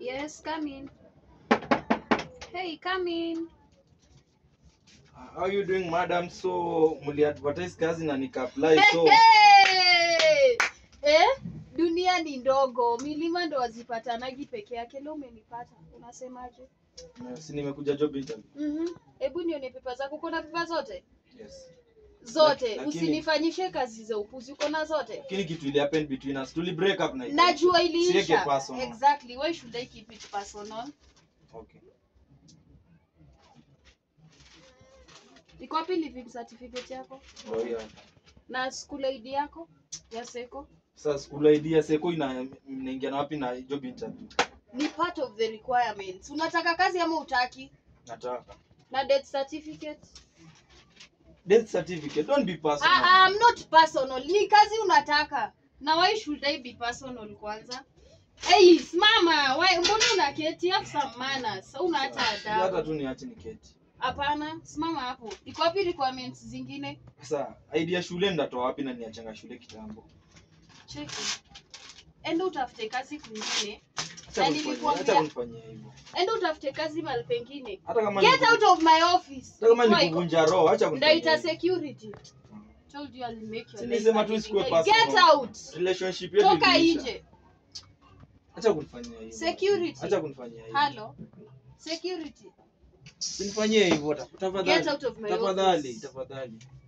Yes, come in. Hey, come in. How you doing madam? So muli advertise kazi na nika apply so Hey! Eh? Dunia ni ndogo, milima ndo wazipatanagi peke yake. Leo umenipata, unasemaje? na si nimekuja job interview. Mhm. Hebu nione pepa zako. Uko na pepa zote? Yes. Zote. Lakini- Usinifanyishe kazi za upuzi. Uko na zote? Lakini kitu ili happen between us. Tuli break up na Najua Siweke iliisha. personal. Exactly. Why should I keep it personal? Okay. Iko wapi living certificate yako? Ndio hiyo. Na school ID yako ya Seko? Sasa school idea seko ina inaingia na wapi na job interview? Ni part of the requirements. Unataka kazi ama utaki? Nataka. Na death certificate? Death certificate. Don't be personal. Ah, I'm not personal. Ni kazi unataka. Na why should I be personal kwanza? Hey, simama. Why mbona unaketi? Have some manners. Una hata Hata adabu. tu niache niketi. Hapana, simama hapo. Iko wapi requirements zingine? Sasa idea shule ndatoa wapi na niachanga shule kitambo? Cheki. Enda utafute kazi kwingine. Acha Na kunifanyia- nilikuambia- acha kunifanyia hivyo. Enda utafute kazi mahali pengine. Hata kama Get ni out of my office. hata kama Before ni I go- kuvunja roho, acha kunifanyia. Ndaita hivyo. security. Told you I'll make your Si life nisema a tu living isikuwe hell. personal. Get out. Relationship yetu Toka iliisha. nje. Acha kunifanyia hivyo. Security. Acha kunifanyia hivyo. Hello. Security. Usinifanyie hivyo ta- Get tafadhali. out of my Tafadhali, office. tafadhali.